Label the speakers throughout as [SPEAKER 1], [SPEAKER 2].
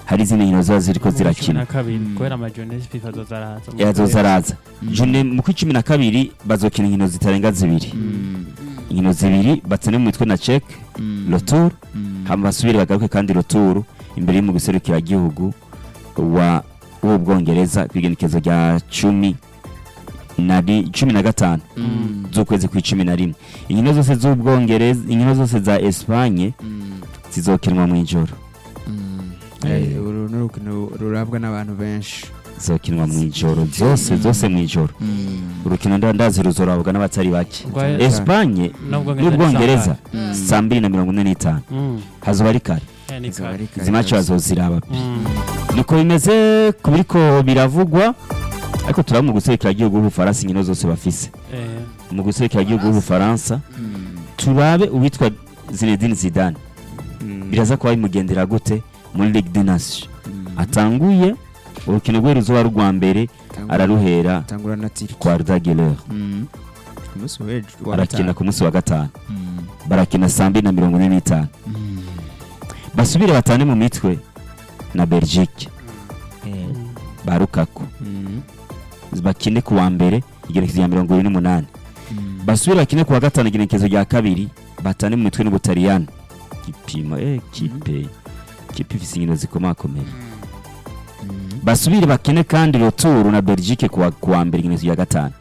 [SPEAKER 1] hari izindi nkino ziba ziriko
[SPEAKER 2] Mu cumi
[SPEAKER 1] zirakina
[SPEAKER 2] na kabiri
[SPEAKER 3] Mm.
[SPEAKER 2] kubera amajonesi fifa azozaraza
[SPEAKER 1] yazoza araza
[SPEAKER 3] Mm.
[SPEAKER 1] june mu kwa cumi na kabiri bazokina inkino zitarenga zibiri
[SPEAKER 3] Mm.
[SPEAKER 1] inkino zibiri batsane mu mitwe na cek
[SPEAKER 3] Mm.
[SPEAKER 1] rotour
[SPEAKER 3] Mm.
[SPEAKER 1] hama basubire bagaruke kandi rotour imbere y'umugwi serukiragihugu wa w'ubwongereza ku igenekezo rya cumi na ri- cumi na gatanu
[SPEAKER 3] Mm.
[SPEAKER 1] z'ukwezi kwa cumi na rimwe inkino zose z'ubwongereza inkino zose za espanye
[SPEAKER 3] Mm.
[SPEAKER 1] zizokinwa mu ijoro
[SPEAKER 3] Mm.
[SPEAKER 1] Eh.
[SPEAKER 3] Eh, uru ni urukino rurabwa n'abantu benshi
[SPEAKER 1] zizokinwa mu ijoro zose zose mu ijoro
[SPEAKER 3] Mm.
[SPEAKER 1] urukino nda- ndazi ruzorabwa n'abatari bake
[SPEAKER 2] Rwa-
[SPEAKER 1] espanye n'ubwongereza
[SPEAKER 3] Mm.
[SPEAKER 1] saa mbiri na mirongo ine n'itanu hazoba ari kare
[SPEAKER 3] Izo bari kare
[SPEAKER 1] izi maci
[SPEAKER 3] rwose.
[SPEAKER 1] bazoziraba niko bimeze ku biriko biravugwa ariko turaba mu guserukiragihugu w'ubufaransa inkino zose bafise mu guserukiragihugu w'ubufaransa
[SPEAKER 3] Mm.
[SPEAKER 1] turabe uwitwa zinedine zidane
[SPEAKER 3] Mm.
[SPEAKER 1] biraza kuba bimugendera gute muri ligue des nations
[SPEAKER 3] Mm.
[SPEAKER 1] atanguye urukino rwe ruzoba rwa mbere
[SPEAKER 3] Tangura-
[SPEAKER 1] araruhera
[SPEAKER 3] tangura na tiri
[SPEAKER 1] kwa rudageler
[SPEAKER 3] Mm. ku munsi w'ejo wa
[SPEAKER 1] arakina
[SPEAKER 3] gatanu.
[SPEAKER 1] ku munsi wa gatanu
[SPEAKER 3] Mm.
[SPEAKER 1] barakina saa mbiri na mirongo ine n'itanu
[SPEAKER 3] Mm.
[SPEAKER 1] basubire batane mu mitwe na belgique ba rukaku
[SPEAKER 3] Mm.
[SPEAKER 1] bakine ku wa mbere igerekezo rya mirongo irindwi n'umunani
[SPEAKER 3] Mm.
[SPEAKER 1] basubire bakine ku wa gatanu igerekezo rya kabiri batane mu mitwe n'ubutaliyani gipimo eh kipe kipe ifise inkino zikomakomeye
[SPEAKER 3] Mm.
[SPEAKER 1] basubire bakine kandi roturu na belgique ku wa- ku wa mbere igerekezo rya gatanu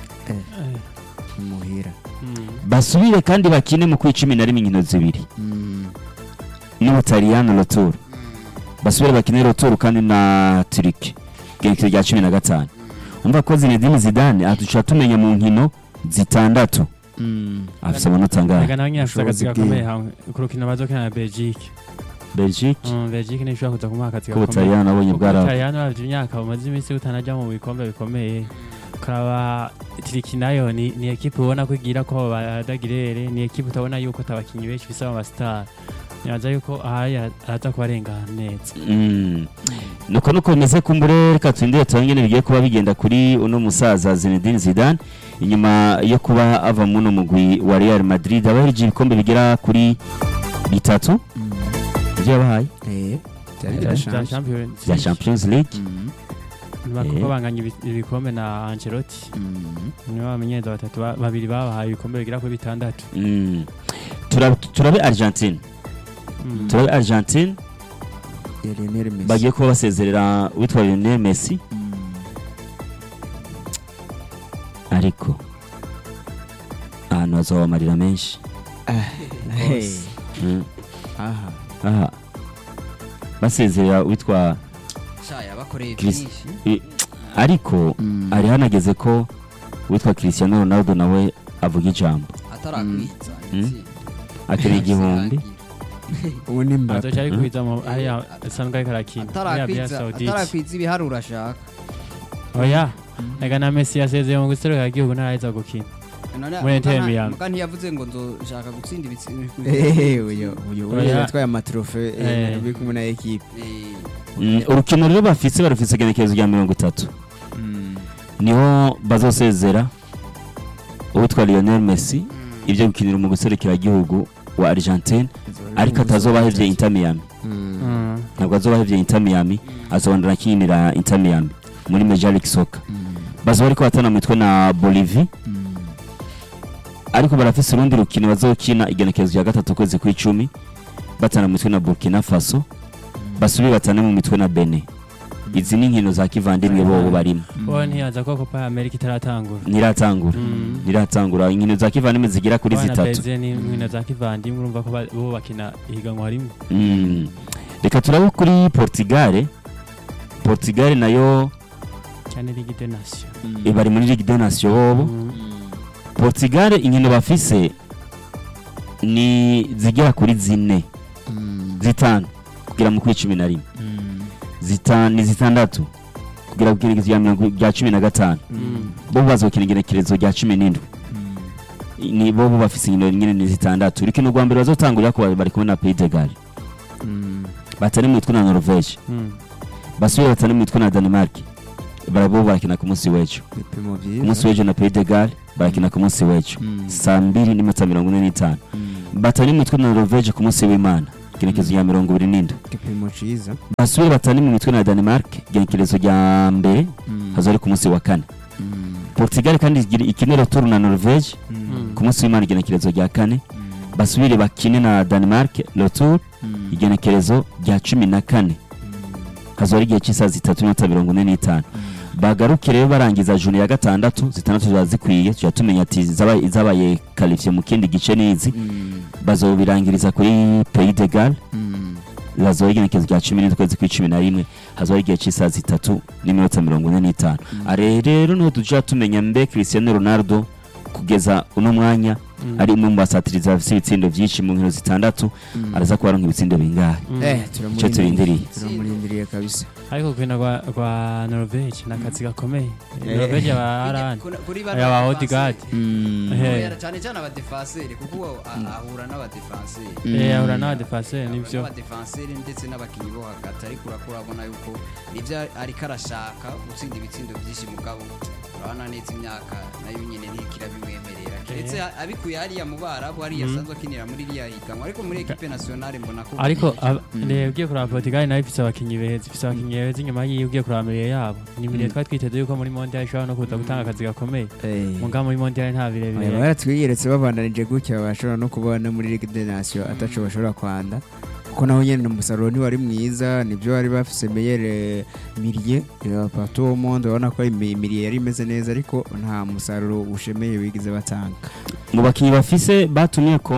[SPEAKER 3] muhira
[SPEAKER 1] basubire kandi bakine mu kwicumi na rimwe inkino zibiri
[SPEAKER 3] Mm.
[SPEAKER 1] n'ubutaliyani roturu basubire bakine roturu kandi na turiki igerekezo rya cumi na gatanu umva ko zinedine zidane aduca tumenya mu nkino zitandatu
[SPEAKER 3] Mm.
[SPEAKER 1] afise amanota angahe
[SPEAKER 2] reka nawe nyine afite akazi
[SPEAKER 3] Ubushobozi
[SPEAKER 2] gakomeye
[SPEAKER 3] bwiwe.
[SPEAKER 2] hamwe ku rukino bazokina na belgique
[SPEAKER 1] belgique
[SPEAKER 2] Mm, belgique niyo ishobora kuza kumuha akazi
[SPEAKER 1] ko ubutaliyani abonye bwara
[SPEAKER 2] ubutaliyani bafite imyaka bumaze iminsi butanajya mu bikombe bikomeye ukaraba tiriki nayo ni, ni ekipe ubona ko igira ko badagirere ni ekipe utabona yuko atabakinnyi benshi bisa amasitari nibaza yuko ahari araza kubarengana neza
[SPEAKER 1] Mm. nuko nuko bimeze kumbure reka turindire turange ingene bigiye kuba bigenda kuri uno musaza Zinedine Zidane inyuma yo kuba ava muno mugwi wa Real Madrid abahereje ibikombe bigera kuri bitatu
[SPEAKER 3] Mm.
[SPEAKER 1] ivyo yabahaye
[SPEAKER 3] Eh. Byari
[SPEAKER 1] Eh,
[SPEAKER 2] Bya
[SPEAKER 3] birashanje.
[SPEAKER 2] Champions
[SPEAKER 1] bya
[SPEAKER 2] League.
[SPEAKER 1] Champions League
[SPEAKER 3] Mm.
[SPEAKER 2] Nyuma
[SPEAKER 1] Eh.
[SPEAKER 2] kuko banganya ibi- ibikombe na Ancelotti
[SPEAKER 3] Mm.
[SPEAKER 2] nibo bamenyereza batatu ba- babiri babahaye ibikombe bigera kuri bitandatu
[SPEAKER 1] Mm. Tura- turabe Argentine
[SPEAKER 2] Mm.
[SPEAKER 1] turabe Argentine
[SPEAKER 3] Ya Lionel Messi.
[SPEAKER 1] bagiye kuba basezerera witwa Lionel Messi
[SPEAKER 3] Mm.
[SPEAKER 1] ariko ahantu hazoba amarira menshi
[SPEAKER 3] Hey.
[SPEAKER 1] Mm.
[SPEAKER 3] Aha.
[SPEAKER 1] aha basezerera witwa
[SPEAKER 4] shaya bakoreye
[SPEAKER 1] Chris-
[SPEAKER 4] byinshi
[SPEAKER 1] ariko
[SPEAKER 3] Mm.
[SPEAKER 1] hari hanageze ko witwa Cristiano Ronaldo nawe avuga ijambo
[SPEAKER 4] atarakwiza
[SPEAKER 1] Mm.
[SPEAKER 4] intsinzi.
[SPEAKER 1] akeneye igihumbi
[SPEAKER 3] Ubu ni Mbappe.
[SPEAKER 2] azoca ari kwiza mu hariya asanzwe ariko arakina hariya Arabia
[SPEAKER 4] atarakwiza
[SPEAKER 2] Saudite
[SPEAKER 4] atarakwiza ibiharuro ashaka
[SPEAKER 2] oya reka na Messi yasezeye mu guserukira igihugu ntaraheza gukina Muri Inter Miami.
[SPEAKER 4] muga ntiyavuze ngo nzoshaka gutsinda ibitsinda
[SPEAKER 3] Eh, uyo uyo
[SPEAKER 2] Oya.
[SPEAKER 3] uyo yatwaye amatrofe
[SPEAKER 2] Eh.
[SPEAKER 3] biri kumwe na equipe.
[SPEAKER 1] Mm, urukino rero bafise barufise igenekerezo rya mirongo itatu
[SPEAKER 3] Mm.
[SPEAKER 1] niho bazosezera uwitwa Lionel Messi ibyo gukinira mu guserukiragihugu wa Argentine ariko atazoba ahevye Inter Miami
[SPEAKER 3] Mm.
[SPEAKER 2] Mm.
[SPEAKER 1] ntabwo azoba ahevye Inter Miami azobandana akinira Inter Miami muri Major League Soccer
[SPEAKER 3] Mm.
[SPEAKER 1] bazoba ariko batana mu mitwe na Bolivie
[SPEAKER 3] Mm.
[SPEAKER 1] ariko barafise urundi rukino bazokina igenekerezo rya gatatu kwezi kw'icumi batana mu mitwe na Burkina Faso basubire batane mu mitwe na Benin izi ni inkino za kivandimwe bobo barimo
[SPEAKER 2] wowe ntiyaza ko Copa America itaratangura
[SPEAKER 1] ntiratangura
[SPEAKER 2] Mm.
[SPEAKER 1] ntiratangura inkino za kivandimwe zigera kuri
[SPEAKER 2] Abana
[SPEAKER 1] zitatu
[SPEAKER 2] beze ni inkino za kivandimwe urumva ko ba- bo bakina ihiganwa rimwe
[SPEAKER 1] Mm. reka turabe kuri Portugal Portugal nayo
[SPEAKER 2] cyane Ligue des Nations
[SPEAKER 3] Mm.
[SPEAKER 1] eh, bari muri Ligue des Nations bobo
[SPEAKER 2] Mm.
[SPEAKER 1] Portugal inkino bafise ni zigera kuri zine
[SPEAKER 3] Mm.
[SPEAKER 1] zitanu kugera mu kuri cumi na rimwe
[SPEAKER 3] Mm.
[SPEAKER 1] zitanu ni zitandatu kugera ku igenekerezo rya mirongo rya cumi na gatanu
[SPEAKER 3] Mm.
[SPEAKER 1] bo bazokina igenekerezo rya cumi n'indwi
[SPEAKER 3] Mm.
[SPEAKER 1] ni bo bo bafise inkino nyine ni zitandatu urukino rwa mbere bazotangurira ko bari kumwe na Pays de Galles
[SPEAKER 3] Mm.
[SPEAKER 1] batari mu mitwe na Norvège
[SPEAKER 2] Mm.
[SPEAKER 1] basubire batari mu mitwe na Denmark barabo barakina ku munsi w'ejo
[SPEAKER 3] Ibipimo
[SPEAKER 1] ku munsi
[SPEAKER 3] byiza.
[SPEAKER 1] w'ejo na Pays de Galles barakina ku munsi w'ejo
[SPEAKER 3] Mm.
[SPEAKER 1] saa mbiri n'iminota mirongo ine n'itanu
[SPEAKER 3] Mm.
[SPEAKER 1] batari mu mitwe na Norvège ku munsi w'Imana igenekerezo rya mirongo ibiri n'indwi
[SPEAKER 3] igipimo ciza
[SPEAKER 1] basubire batane mu mitwe na Denmark igenekerezo rya mbere
[SPEAKER 3] Mm.
[SPEAKER 1] hazo ari ku munsi wa kane
[SPEAKER 3] Mm.
[SPEAKER 1] Portugal kandi igira- ikine retour na Norvege
[SPEAKER 3] Mm.
[SPEAKER 1] ku munsi w'Imana igenekerezo rya kane
[SPEAKER 3] Mm.
[SPEAKER 1] basubire bakine na Denmark retour
[SPEAKER 3] Mm.
[SPEAKER 1] igenekerezo rya cumi na kane hazo ari igihe cy'isaha zitatu n'iminota mirongo ine n'itanu bagaruke rero barangiza juni ya gatandatu zitandatu ziba zikwiye tujya tumenya ati izaba- izabaye karifiye mu kindi gice n'izi
[SPEAKER 3] Mm.
[SPEAKER 1] bazobirangiriza kuri Pays de Galles
[SPEAKER 3] Mm.
[SPEAKER 1] hazoba igenekerezo rya cumi n'indwi ukwezi kw'icumi na rimwe hazoba igihe cy'isaha zitatu n'iminota mirongo ine n'itanu are rero niho tujya tumenya mbe Cristiano Ronaldo kugeza uno mwanya
[SPEAKER 2] Mm.
[SPEAKER 1] ari umwe mu basatirizi bafite ibitsindo byinshi mu nkino zitandatu
[SPEAKER 3] Mm.
[SPEAKER 1] araza kuba aronka ibitsindo bingahe
[SPEAKER 2] Mm.
[SPEAKER 3] Eh,
[SPEAKER 1] icyo
[SPEAKER 3] turamurindiriye
[SPEAKER 1] turindiriye
[SPEAKER 3] turamurindiriye kabisa
[SPEAKER 2] ariko urukino rwa rwa Norvege ni akazi gakomeye
[SPEAKER 3] Eh.
[SPEAKER 2] Norvege aba arani
[SPEAKER 4] Kuri- kuri
[SPEAKER 2] aya ba Odegaard
[SPEAKER 3] Mm.
[SPEAKER 2] Eh.
[SPEAKER 4] Oya, cyane cyane abadefanseri kuko uwo a- ahura n'abadefanseri
[SPEAKER 3] Mm.
[SPEAKER 2] eh ahura n'abadefenseur nivyo
[SPEAKER 4] n'abadefanseri ndetse n'abakinnyi bo hagati ariko urakura abona yuko nibyo ariko arashaka gutsinda ibitsindo byinshi mugabo urabona neza imyaka nayo nyine ntikira bimwemerera keretse abikuye hariya mu barabu hariya
[SPEAKER 2] Mm.
[SPEAKER 4] asanzwe akinira muri iriya higanwa ariko muri ekipe nasiyonari mbona ko
[SPEAKER 2] ariko ab-
[SPEAKER 3] Mm.
[SPEAKER 2] ne ugiye kuraba Portugal nayo ifise abakinyi beza ifise abakinyi beza inyuma yiwe ugiye kuraba mirire yabo ni mirire
[SPEAKER 3] Mm.
[SPEAKER 2] twari twiteze yuko muri mondial ishobora no kuza gutanga akazi gakomeye
[SPEAKER 3] Eh.
[SPEAKER 2] muga muri mondial nta
[SPEAKER 3] Aya
[SPEAKER 2] birebire
[SPEAKER 3] baratwiyeretse babandanije gutya bashobora no kubona muri Ligue des Nations ataco bashobora kwanda kuko naho nyene umusaruro ntiwari mwiza nibyo bari bafise meyere mirie partout au monde urabona ko imi- mirie yari imeze neza ariko nta musaruro ushemeye bigize batanga
[SPEAKER 1] mu bakinnyi bafise batumye ko